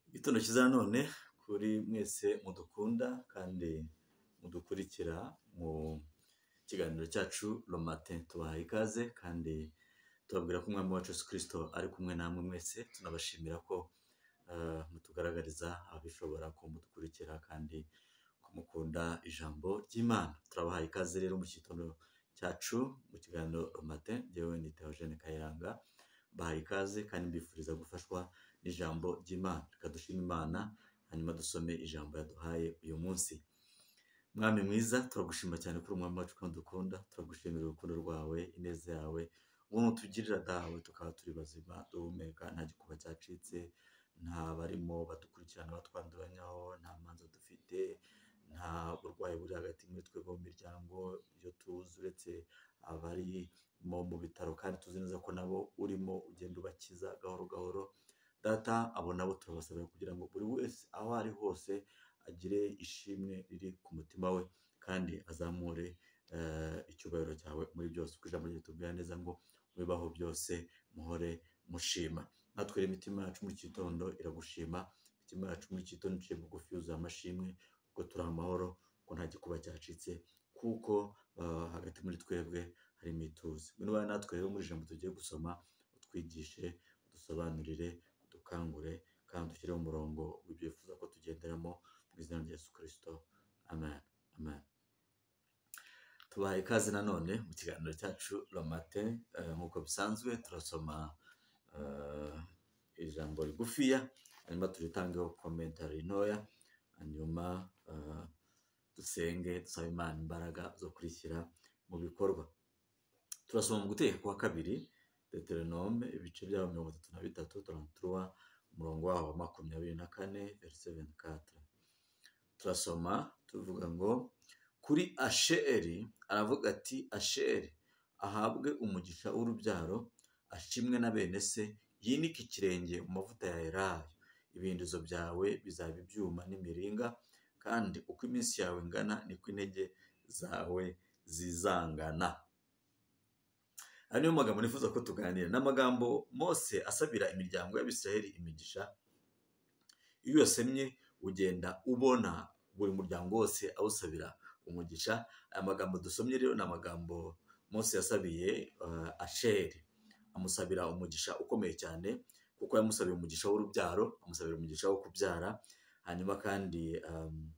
Igitondo cyiza nanone kuri mwese mudukunda kandi mudukurikira mu kiganiro cyacu romate tubahaye ikaze kandi tubabwira ko umwami wacu Yesu kirisito ari kumwe namwe mwese tunabashimira ko mutugaragariza ababishobora ko mudukurikira kandi ko mukunda ijambo ry'imana turabahaye ikaze rero mu gitondo cyacu mu kiganiro romate njyewe ni Theogene Kayiranga bahaye ikaze kandi mbifuriza gufashwa n'ijambo ry'imana reka dushime imana hanyuma dusome ijambo yaduhaye uyu munsi mwami mwiza turagushima cyane kuri umwami wacu kandi dukunda turagushimira urukundo rwawe ineza yawe ubuntu tugirira dawe tukaba turi bazima duhumeka nta gikuba cyacitse nta barimo badukurikirana batwanduranyaho nta manza dufite nta burwayi buri hagati muri twebwe mu miryango iyo tuzi uretse abarimo mu bitaro kandi tuzi neza ko nabo urimo ugenda ubakiza gahoro gahoro data abo nabo turabasabira kugira ngo buri wese aho ari hose agire ishimwe riri ku mutima we kandi azamure eh, icyubahiro cyawe muri byose kuko ijambo ryawe ritubwira neza ngo bibaho byose muhore mushima natwe rero imitima yacu mu gitondo iragushima imitima yacu mu gitondo iciye bugufi yuzuye amashimwe kuko turi amahoro ko nta gikuba cyacitse kuko eh, hagati muri twebwe harimo ituze ngwino ubane natwe rero muri ijambo tugiye gusoma utwigishe udusobanurire udukangure kandi dushyire mu murongo w'ibyo wifuza ko tugenderamo mu izina rya Yesu kirisito amen amen tubahaye ikaze nanone mu kiganiro cyacu romate eh, nk'uko bisanzwe turasoma eh, ijambo rigufiya hanyuma turitangeho komentari ntoya hanyuma eh, dusenge dusaba imana imbaraga zo kurishyira mu bikorwa turasoma mu guteka kwa kabiri deterenome ibice byabo mirongo itatu na bitatu turango turuwa umurongo waho wa makumyabiri na kane verise ventikatire turasoma tuvuga ngo kuri asheri aravuga ati asheri ahabwe umugisha w'urubyaro ashimwe na bene se yinike ikirenge mu mavuta ya elayo ibindizo byawe bizaba ibyuma n'imiringa kandi uko iminsi yawe ingana niko intege zawe zizangana aya niyo magambo nifuza ko tuganira ni amagambo mose asabira imiryango y'abisiraheli imigisha iyo uyasemye ugenda ubona buri muryango wose awusabira umugisha aya magambo dusomye rero ni amagambo mose yasabiye eh, asheri amusabira umugisha ukomeye cyane kuko yamusabiye umugisha w'urubyaro amusabira umugisha wo kubyara hanyuma kandi um,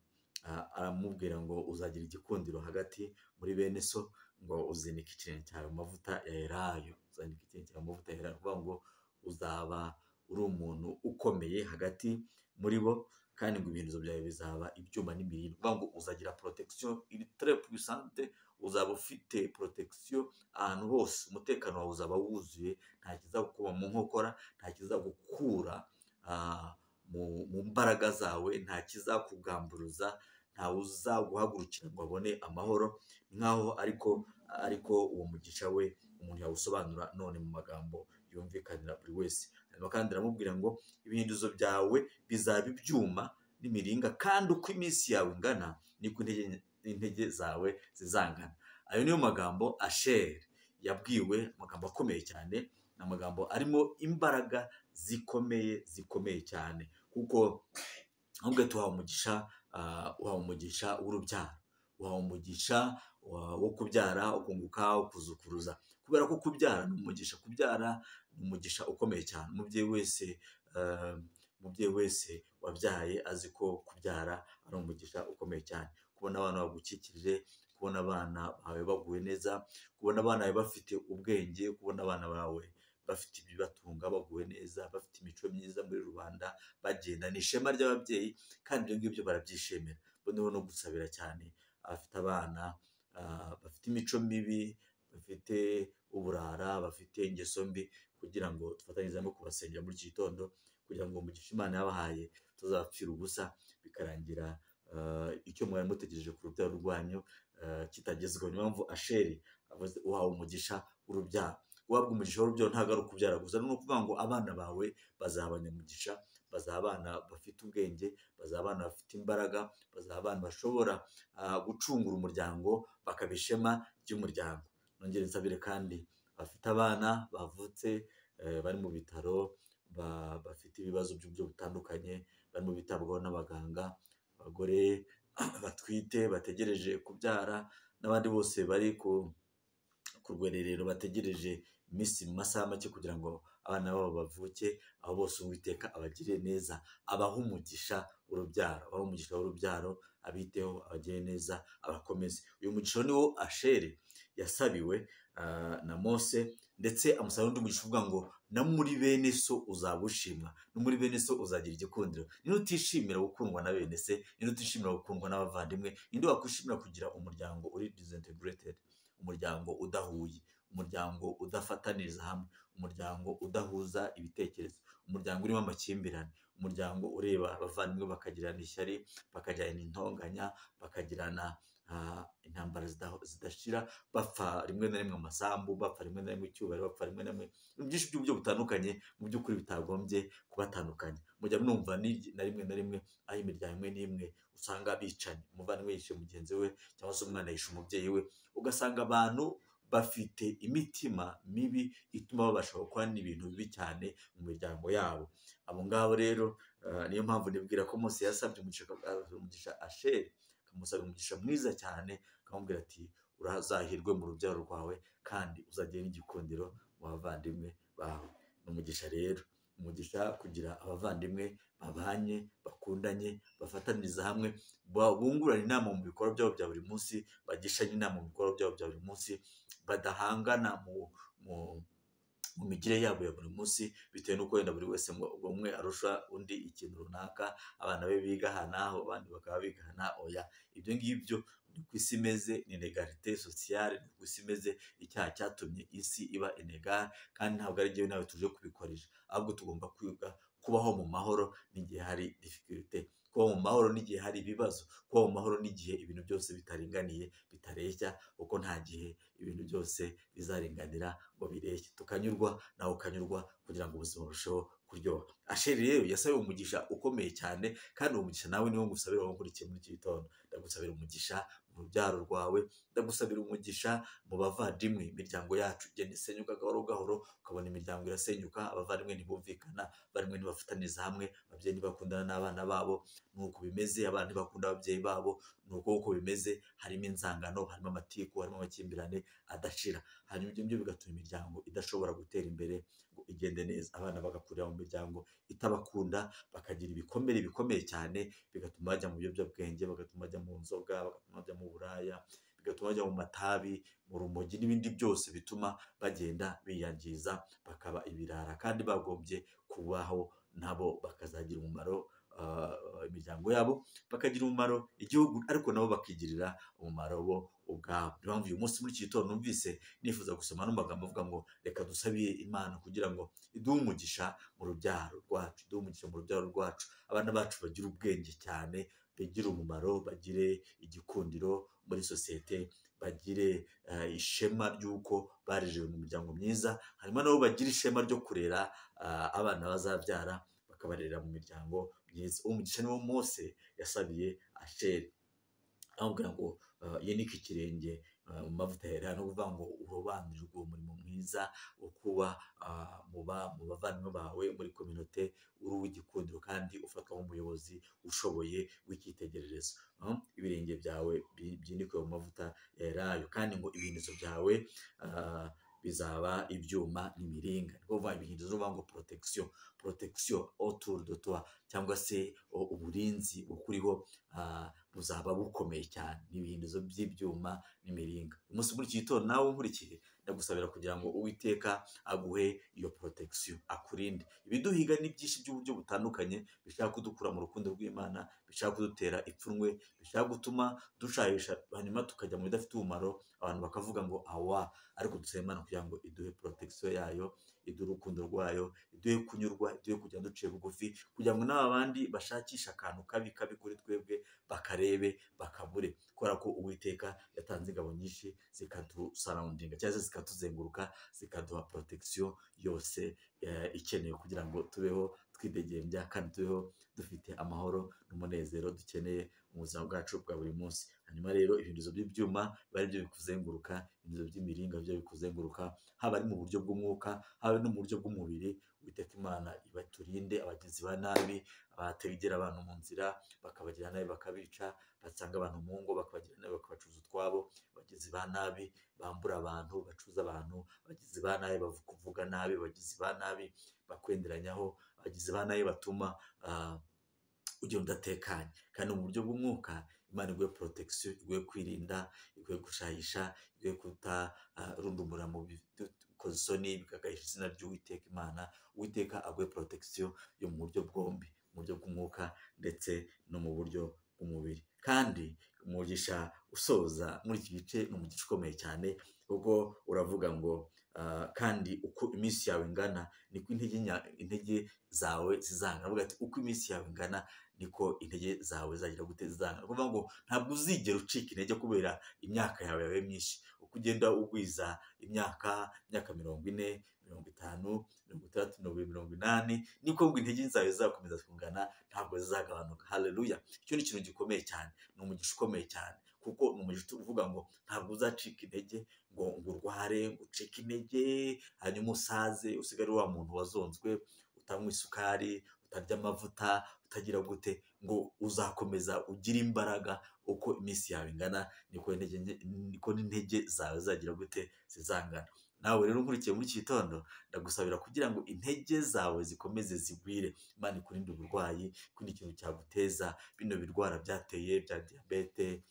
a- aramubwira ngo uzagira igikundiro hagati muri bene so ngo uzinike ikirenge cyawe mu mavuta ya elayo uzinike ikirenge cyawe mu mavuta ya elayo kuvuga ngo uzaba uri umuntu ukomeye hagati muri bo kandi ngo ibintu byawe bizaba ibyuma n'imiringa kuvuga ngo uzagira protection iri très puissante uzaba ufite protection ahantu hose umutekano wawe uzaba wuzuye nta kizagukuba mu nkokora nta kizagukura ah, mu mu mbaraga zawe nta kizakugamburuza ntawe uzaguhagurukira ngo abone amahoro nk'aho ariko ariko uwo mugisha we umuntu yawusobanura none mu magambo yumvikanira buri wese hanyuma kandi aramubwira ngo ibihinduzo byawe bizaba ibyuma n'imiringa kandi uko iminsi yawe ingana niko intege intege zawe zizangana ayo niyo magambo asheri yabwiwe amagambo akomeye cyane ni amagambo arimo imbaraga zikomeye zikomeye cyane kuko ahubwo tuhawe umugisha ah, uhawe umugisha w'urubyaro uhawe umugisha wa- wo kubyara ukunguka ukuzukuruza kubera ko kubyara ni umugisha kubyara ni umugisha ukomeye cyane umubyeyi wese ah, umubyeyi wese wabyaye azi ko kubyara ari umugisha ukomeye cyane kubona abana bagukikije kubona abana bawe baguwe neza kubona abana bawe bafite ubwenge kubona abana bawe bafite ibibatunga baguwe neza bafite imico myiza muri rubanda bagenda ni ishema ry'ababyeyi kandi ibyo ngibyo barabyishimira noneho no gusabira cyane abafite abana ah, bafite imico mibi bafite uburara bafite ingeso mbi kugira ngo dufatanyirize no kubasengera muri iki gitondo kugira ngo umugisha imana yabahaye tuzabapfira ubusa bikarangira ah, icyo mwari mutegereje ku rubyaro rwanyu ah, kitagezweho niyo mpamvu asheri avuze uhawe umugisha w'urubyaro guhabwa umugisha w'urubyaro ntabwo ari ukubyara gusa ni ukuvuga ngo abana bawe bazaba abanyamugisha bazaba abana bafite ubwenge bazaba abana bafite imbaraga bazaba abana bashobora ah, gucungura umuryango bakaba ishema ry'umuryango nongere nsabire kandi abafite abana bavutse eh, bari mu bitaro ba- bafite ibibazo by'uburyo butandukanye barimo bitabwaho n'abaganga, abagore batwite bategereje kubyara n'abandi bose bari ku ku rwererero bategereje iminsi mu masaha make kugira ngo abana babo bavuke, aho bose Uwiteka abagiriye neza, abahe umugisha w'urubyaro, abahe umugisha w'urubyaro, abiteho, abagire neza, abakomeze. Uyu mugisha ni wo Asheri yasabiwe ah, na Mose ndetse amusaba n'undi mugisha uvuga ngo no muri bene so uzaba ushimwa, no muri bene so uzagira igikundiro. Ninde utishimira gukundwa na bene se, ninde utishimira gukundwa n'abavandimwe, ninde wakwishimira kugira umuryango uri disintegrated umuryango udahuye, umuryango udafataniriza hamwe, umuryango udahuza ibitekerezo, umuryango urimo amakimbirane, umuryango ureba abavandimwe bakagirana ishyari, bakagirana intonganya, bakagirana ah, intambara zida- zidashira, bapfa rimwe na rimwe amasambu, bapfa rimwe na rimwe icyubahiro, bapfa rimwe na rimwe ibintu byinshi by'uburyo butandukanye, mu by'ukuri bitagombye kubatandukanya. Mujya mwumva ni- na rimwe na rimwe aho imiryango imwe n'imwe usanga bicanye, umuvandimwe yishe mugenzi we cyangwa se umwana yishe umubyeyi we, ugasanga abantu bafite imitima mibi ituma babasha gukora n'ibintu bibi cyane mu miryango yabo. Abo ngabo rero eh, niyo mpamvu nibwira ko Mose yasabye umugisha akamusabira umugisha Asheri, akamusabira umugisha mwiza cyane, akamubwira ati urazahirwe mu rubyaro rwawe kandi uzagira n'igikundiro mu bavandimwe bawe. Ni umugisha rero, umugisha kugira abavandimwe babanye, bakundanye, bafataniriza hamwe, ba- bungurana inama mu bikorwa byabo bya buri munsi, bagishanya inama mu bikorwa byabo bya buri munsi, badahangana mu, mu, mu migire yabo ya buri munsi, bitewe n'uko wenda buri wese ngo- ngo umwe arusha undi ikintu runaka, abana be biga aha n'aho, abandi bakaba biga aha n'aho, oya. Ibyo ngibyo ni ku isi imeze, ni inegarite sosiyale, ni ku isi imeze, icyaha cyatumye isi iba inegare, kandi ntabwo ari jyewe nawe tuje kubikoresha, ahubwo tugomba kwiga kubaho mu mahoro n'igihe hari difficulté, kubaho mu mahoro n'igihe hari ibibazo, kubaho mu mahoro n'igihe ibintu byose bitaringaniye, bitareshya, kuko nta gihe ibintu byose bizarenganira ngo bireshye. Tukanyurwa nawe ukanyurwa kugira ngo ubuzima burusheho kuryoha. Asheri rero yasabiwe umugisha ukomeye cyane, kandi uwo mugisha nawe niwo ngusabira wowe nkurikiye muri iki gitondo. Ndagusabira umugisha mu rubyaro rwawe, ndagusabira umugisha mu bavandimwe, imiryango yacu igenda isenyuka gahoro gahoro, ukabona imiryango irasenyuka, abavandimwe ntibumvikana, abavandimwe ntibafataniza hamwe, ababyeyi ntibakundana n'abana babo, ni uko bimeze, abana ntibakunda ababyeyi babo, ni uko uko bimeze, harimo inzangano, harimo amatiku, harimo amakimbirane adashira. Hanyuma ibyo ngibyo bigatuma imiryango idashobora gutera imbere ngo igende neza. Abana bagakurira mu miryango itabakunda, bakagira ibikomere bikomeye cyane, bigatuma bajya mu biyobyabwenge, bagatuma bajya mu nzoga, bagatuma bajya mu buraya, bigatuma bajya mu matabi, mu rumogi n'ibindi byose bituma bagenda biyangiza, bakaba ibirara kandi bagombye kubaho nabo bakazagira umumaro ah, imiryango yabo bakagira umumaro igihugu ariko nabo bakigirira umumaro bo ubwabo niyo mpamvu uyu munsi muri iki gitondo numvise nifuza gusoma ano magambo avuga ngo reka dusabire imana kugira ngo iduhe umugisha mu rubyaro rwacu iduhe umugisha mu rubyaro rwacu abana bacu bagire ubwenge cyane bagire umumaro bagire igikundiro muri sosiyete bagire eh, ishema ry'uko barejewe mu miryango myiza hanyuma nabo bagire ishema ryo kurera ah, abana bazabyara bakabarera mu miryango myiza uwo mugisha niwo mose yasabiye asheri amubwira ngo uh, yanike ikirenge uh, mu mavuta yera no kuvuga ngo urobanurwe uwo murimo mwiza wo kuba uh, mu ba- mu bavandimwe bawe muri kominote uri uw'igikundiro kandi ufatwa nk'umuyobozi ushoboye w'icyitegererezo Um, ibirenge byawe bi- byinikwe mu mavuta ya elayo kandi ngo ibihinizo byawe uh, bizaba ibyuma n'imiringa ni kuvuga ibihinizo ni ukuvuga ngo protection protection autour de toi cyangwa se uh, uburinzi bukuriho uh, buzaba bukomeye cyane n'ibihindizo by'ibyuma n'imiringa umunsi muri iki gitondo nawe unkurikiye ndagusabira kugira ngo uwiteka aguhe iyo protection akurinde ibiduhiga ni byinshi by'uburyo butandukanye bishaka kudukura mu rukundo rw'imana bishaka kudutera ipfunwe bishaka gutuma dushayisha hanyuma tukajya mu bidafite umumaro abantu bakavuga ngo awa ariko dusaba imana kugira ngo iduhe protection yayo iduhe urukundo rwayo iduhe kunyurwa iduhe kujya duciye bugufi kugira ngo n'aba bandi bashakishe akantu kabi kabi kuri twebwe bakarebe bakabure kubera ko uwiteka yatanze ingabo nyinshi zikadusarundinga cyangwa se zikatuzenguruka zikaduha protection yose eh, ikenewe kugira ngo tubeho twidegembya kandi tubeho dufite amahoro n'umunezero dukeneye mu buzima bwacu bwa buri munsi hanyuma rero ibintu by'ibyuma biba ari byo bikuzenguruka ibintu by'imiringa byo bikuzenguruka haba ari mu buryo bw'umwuka haba no mu buryo bw'umubiri uwiteka imana ibaturinde abagizi ba nabi abategera abantu mu nzira bakabagira nabi bakabica basanga abantu mu ngo bakabagira nabi bakabacuza utwabo abagizi ba nabi bambura abantu bacuza abantu abagizi ba nabi bavuga nabi abagizi ba nabi bakwenderanyaho abagizi ba nabi batuma ah, ugenda udatekanye kandi mu buryo bw'umwuka imana iguhe porotecisiyo iguhe kwirinda iguhe gushayisha iguhe kutarundumura mu bikoze isoni bikagahisha izina ry'uwiteka imana uwiteka aguhe porotecisiyo yo mu buryo bwombi mu buryo bw'umwuka ndetse no mu buryo bw'umubiri kandi umugisha usoza muri iki gice ni umugisha ukomeye cyane kuko uravuga ngo ah, kandi uko iminsi yawe ingana niko intege nya- intege zawe zizangana avuga ati uko iminsi yawe ingana niko intege zawe zagira gute zizangana ni ukuvuga ngo ntabwo uzigera ucika intege kubera imyaka yawe yawe myinshi uko ugenda ugwiza imyaka imyaka mirongo ine mirongo itanu mirongo itandatu mirongo irindwi, mirongo inani niko ngo intege zawe zizakomeza kungana ntabwo zizagabanuka haleluya icyo ni ikintu gikomeye cyane ni umugisha ukomeye cyane kuko ni umugisha uvuga ngo ntabwo uzacika intege ngo ngo urware ngo ucike intege hanyuma usaze usigare uri wa muntu wazonzwe utanywa isukari utarya amavuta utagira gute ngo uzakomeza ugire imbaraga uko iminsi yawe ingana niko intege nke- niko n'intege zawe zagira gute zizangana nawe rero nkurikiye muri iki gitondo ndagusabira kugira ngo intege zawe zikomeze zigwire imana ikurinde uburwayi ikindi kintu cyaguteza bino birwara byateye bya diyabete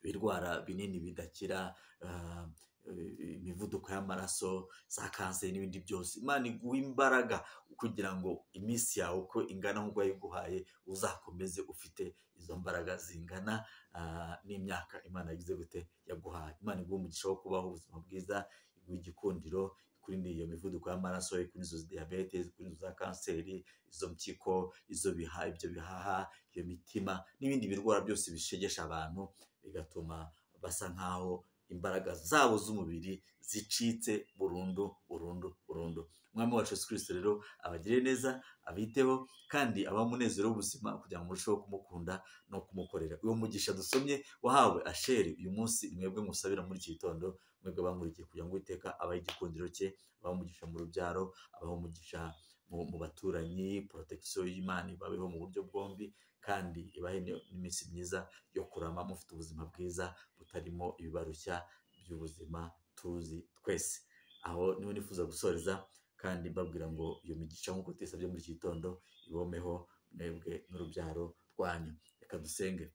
ibirwara binini bidakira ah, eh, imivuduko y'amaraso za kanseri n'ibindi byose imana iguha imbaraga kugira ngo iminsi yawe uko ingana nk'uko yayiguhaye uzakomeze ufite izo mbaraga zingana ah, n'imyaka imana yagize gute yaguhaye imana iguha umugisha wo kubaho ubuzima bwiza iguha igikundiro ikurinde iyo mivuduko y'amaraso ikurinde izo diyabete ikurinde izo za kanseri izo mpyiko izo biha ibyo bihaha iyo mitima n'ibindi birwara byose bishegesha abantu bigatuma basa nk'aho imbaraga zabo z'umubiri zicitse burundu burundu burundu umwami wacu yesu kirisito rero abagire neza abiteho kandi abaha umunezero w'ubuzima kugira ngo murusheho kumukunda no kumukorera uwo mugisha dusomye wahawe asheri uyu munsi mwebwe musabira muri iki gitondo mwebwe bamurikiye kugira ngo uwiteka abahe igikundiro cye abahe umugisha mu rubyaro abahe umugisha mu, mu baturanyi porotecisiyo y'imana ibabeho mu buryo bwombi kandi ibahe n'iminsi myiza yo kurama mufite ubuzima bwiza butarimo ibibarushya by'ubuzima tuzi twese aho niho nifuza gusoreza kandi mbabwira ngo iyo migisha nk'uko tuyisabye muri iki gitondo ibomeho mwebwe n'urubyaro rwanyu reka dusenge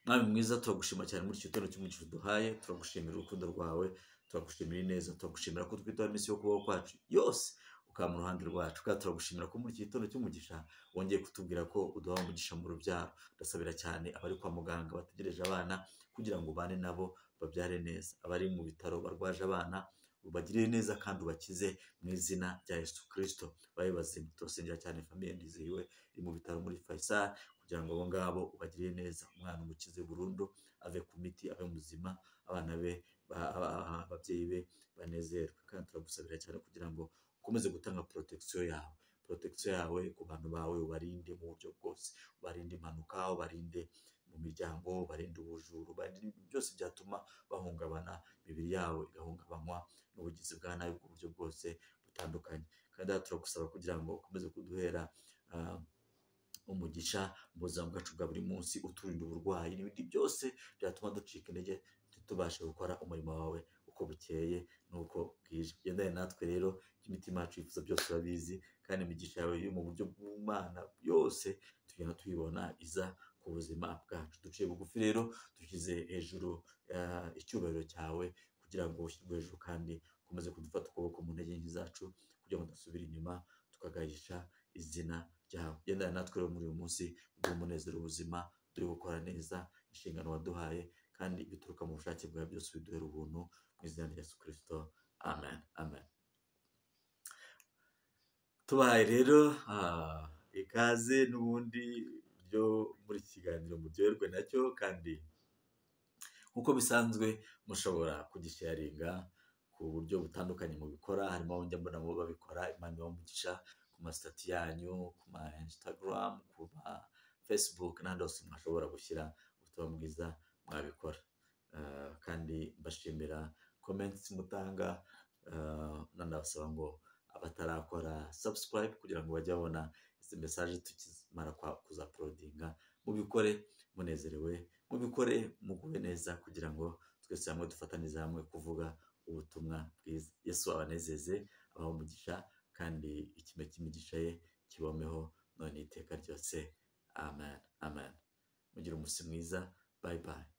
mwami mwiza turagushima cyane muri iki gitondo cy'umugisha duhaye turagushimira urukundo rwawe turagushimira ineza turagushimira ko twitaho iminsi yo kubaho kwacu yose ukaba mu ruhande rwacu kandi turagushimira ko muri iki gitondo cy'umugisha wongeye kutubwira ko uduha umugisha mu rubyaro ndasabira cyane abari kwa muganga bategereje abana kugira ngo ubane nabo babyare neza abari mu bitaro barwaje abana ubagirire neza kandi ubakize mu izina rya yesu kirisito babe bazima turasengera cyane famiye ndizihiwe iri mu bitaro muri fayisari kugira ngo abo ngabo ubagirire neza umwana umukize burundu ave ku miti abe muzima abana be ba- ba- ababyeyi be banezerwe kandi turagusabira cyane kugira ngo ukomeze gutanga porotecisiyo yawe porotecisiyo yawe ku bantu bawe ubarinde mu buryo bwose ubarinde impanuka ubarinde mu miryango ubarinde ubujuru ubarinde ibintu byose byatuma bahungabana imibiri yabo igahungabanywa n'ubugizi bwa nabi ku buryo bwose butandukanye kandi aha turagusaba kugira ngo ukomeze kuduhera ah, umugisha mu buzima bwacu bwa buri munsi uturinda uburwayi n'ibindi byose byatuma ducika intege ntitubashe gukora umurimo wawe uko bukeye n'uko bwije gendane natwe rero ibyo imitima yacu yifuza byose urabizi kandi imigisha yawe yo mu buryo bw'umwana yose tugenda tuyibona iza ku buzima bwacu duciye bugufi rero dushyize hejuru ah, icyubahiro cyawe kugira ngo ushyirwe hejuru kandi ukomeze kudufata ukuboko mu ntege nke zacu kugira ngo tudasubira inyuma tukagahisha izina ryawe gendana natwe rero muri uyu munsi uduhe umunezero ubuzima turi gukora neza inshingano waduhaye kandi bituruka mu bushake bwawe byose biduhera ubuntu mu izina rya yesu kirisito amen amen tubaye rero ah, ikaze n'ubundi byo muri iki kiganiro muryoherwe nacyo kandi nk'uko bisanzwe mushobora kugisharinga ku buryo butandukanye mubikora harimo aho njya mbona abo babikora imana ibamugisha ku masitati yanyu ku ma instagram ku ma facebook n'ahandi hose mwashobora gushyira ubutumwa bwiza mwabikora Eh, kandi mbashimira comments mutanga eh, nanabasaba ngo abatarakora subscribe kugira ngo bajye babona izi mesaje tukimara kwa- kuzaporodinga mubikore munezerewe mubikore muguwe neza kugira ngo twese hamwe dufatanize hamwe kuvuga ubutumwa bwiza yesu abanezeze abaha umugisha kandi ikime cy'imigisha ye kibomeho none iteka ryose amen amen mugire umunsi mwiza bye bye